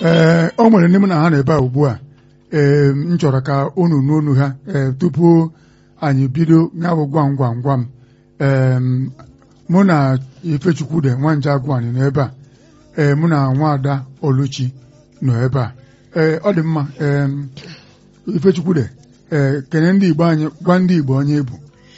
ee o nwere ndị mụ na ha nọ ebe a ugbu a ee m chọrọ ka unu n'onu ha ee tupu anyị bido nyabụ gwam gwam gwam ee mụ na Ifechukwude Nwanje Agwani nọ ebe a ee mụ na Nwaada Oluchi nọ ebe a ee ọ dị mma ee Ifechukwude ee kene ndị Igbo anyị gwa ndị Igbo onye bụ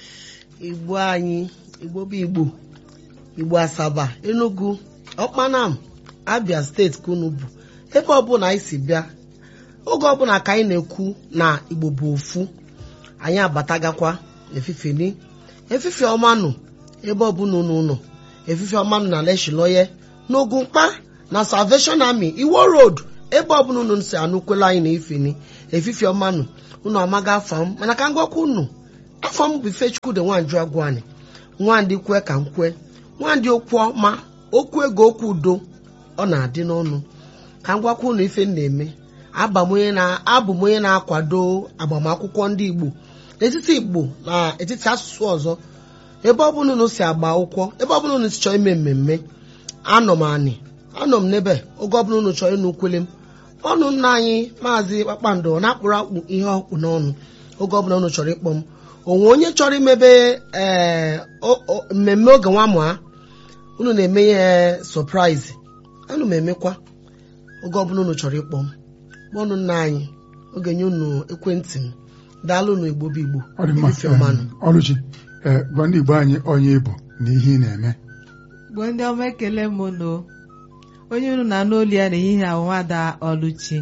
igbo anyị igbo bụ igbo igbo asaba enugu ọkpanam abia steeti ka unu bụ ebe ọbụla anyị si bịa oge ọbụla ka anyị na-ekwu na igbo bụ ofu anyị abatagakwa efifeni efife ọmanụ ebe ọbụla unu nọ efife ọmanụ na leshiloye n'ogu mkpa na salvation army iwo road ebe ọbụla unu si anụkwela anyị na ifeni efife ọmanụ unu amaga afa m mana ka m gwakwa unu afọ m bụ Ifechukwude Nwanje Agwani nwandị kwe ka m kwe nwandị okwu ọma okwu ego okwu udo ọ na-adị n'ọnụ ka m gwakwa unu ife m na-eme abụ m onye na-akwado agbamakwụkwọ ndị Igbo n'etiti Igbo na etiti asụsụ ọzọ ebe ọbụla unu si agba akwụkwọ ebe ọbụla unu si chọọ ime mmemme anọ m anị anọ m n'ebe oge ọbụla unu chọọ ịnụ ukwele m ọnụ nna anyị maazị Kpakpando na-akpụrụ akpụ ihe ọkpụ n'ọnụ oge ọbụla unu chọrọ ịkpọ m onwe onye chọrọ imebe ee mmemme oge nwa mụa unu na-eme ihe sọpraịz anụ m emekwa oge ọbụla unu chọrọ ịkpọ m kpọnụ nna anyị oge nye unu ekwentị m daalụ unu igbo bụ igbo ọ dị mma Ife ọmanụ. ee, Oluchi ee gwa ndị Igbo anyị onye bụ na ihe ị na-eme Igbo ndị ọma ekele m unu onye unu na-anụ olu ya n'ehihie ahụ nwada Oluchi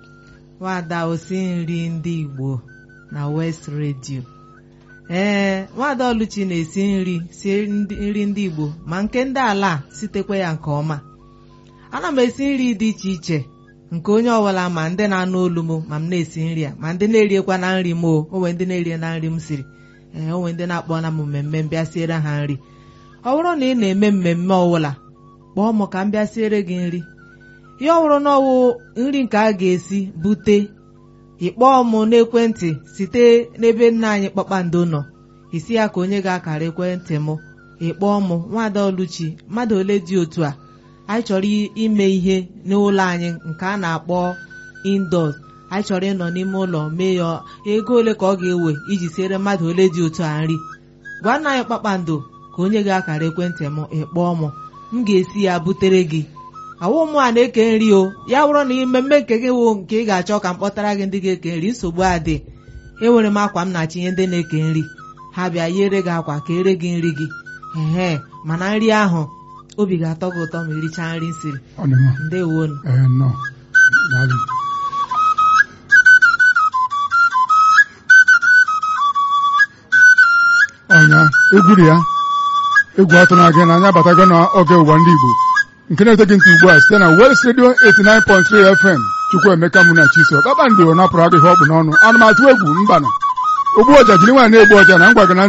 nwada osi nri ndị Igbo na West Radio ee nwada Oluchi na-esi nri sie ndị- nri ndị Igbo ma nke ndị ala a sitekwa ya nke ọma ana m esi nri dị iche iche nke onye ọbụla ma ndị na-anụ olu m ma m na-esi nri a ma ndị na-eriekwa na nri m o onwe ndị na-erie na nri m siri ee onwe ndị na-akpọ na m mmemme m bịa siere ha nri ọ bụrụ na ị na-eme mmemme ọbụla kpọọ m ka m bịa siere gị nri ihe ọ bụrụ na ọwụ nri nke a ga-esi bute ịkpọọ m n'ekwentị site n'ebe nna anyị kpakpando nọ isi ya ka onye ga-akara ekwentị m ịkpọọ m nwada Oluchi mmadụ ole dị otu a anyị chọrọ i- ime ihe n'ụlọ anyị nke a na-akpọ indoors anyị chọrọ ịnọ n'ime ụlọ mee ya ego ole ka ọ ga-ewe iji siere mmadụ ole dị otu a nri gwa nna anyị kpakpando ka onye ga-akara ekwentị m ịkpọọ m m ga-esi ya butere gị awụ mụ a na-eke nri o ya bụrụ na mmemme nke gị wụ nke ị ga-achọ ka m kpọtara gị ndị ga-eke nri nsogbu adị enwere m akwa m na-achịnye ndị na-eke nri ha bịa yere gị akwa ka ere gị nri gị ehe mana nri ahụ obi ga-atọ gị ụtọ ma irichaa nri m siri ọ dị mma ndewonu ee nnọọ daalụ ọnya egwu dị ya egwu atụrụ gị na anyị abatago n'oge ụwa ndị Igbo nke na-ete gị ntị ugbu a site na West Radio 89.3 FM Chukwuemeka mụ na Chiso kpakpando napụrụ agụ ihe ọ bụ n'ọnụ anụmatụ egwu mbanụ ogbu ọja jiri nwaanyị na-egbu ọja na ngwa gị na